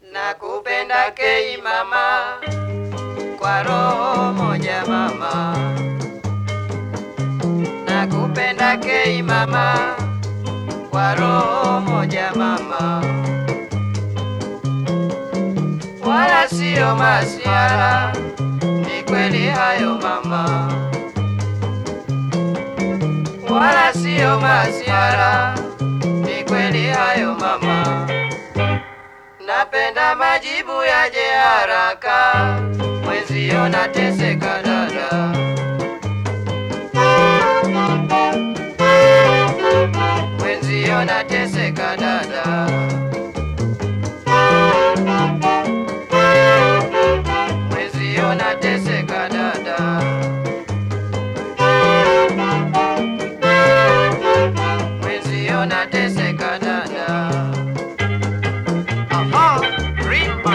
Nakupenda kei mama, kwa roho moja mama. Nakupenda kei mama, kwa roho moja mama. Wala sio masiara, ni kweli hayo mama. Wala sio masiara, ni kweli hayo mama. Napenda majibu yaje haraka, mwenzio nateseka dada. Mwenzio nateseka dada. Mwenzio nateseka dada. Mwenzio nateseka dada. Aha, Rima.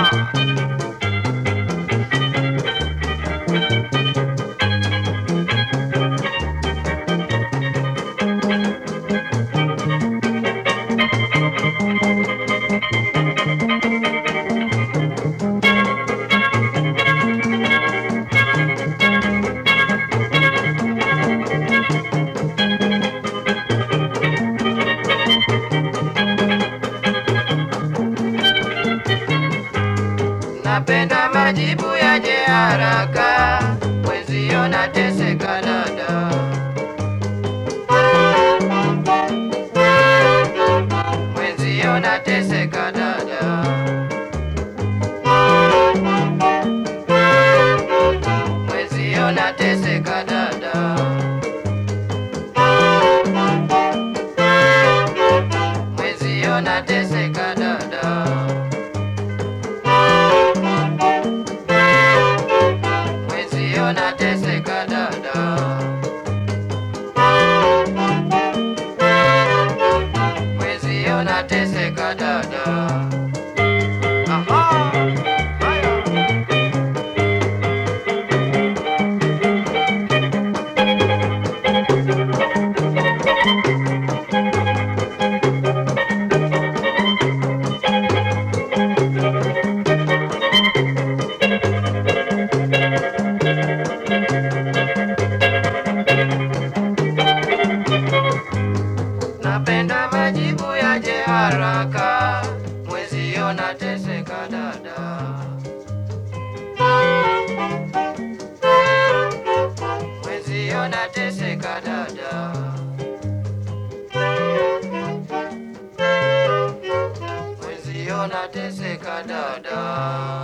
Napenda majibu yaje haraka, mwenzio nateseka dada. Mwenzio nateseka dada. Mwenzio nateseka dada. Mwenzio nateseka dada. Mwenzio nateseka dada. Mwenzio nateseka dada. Aha, haya. Napenda majibu yaje haraka, mwenzio nateseka dada. Mwenzio nateseka dada. Mwenzio nateseka dada.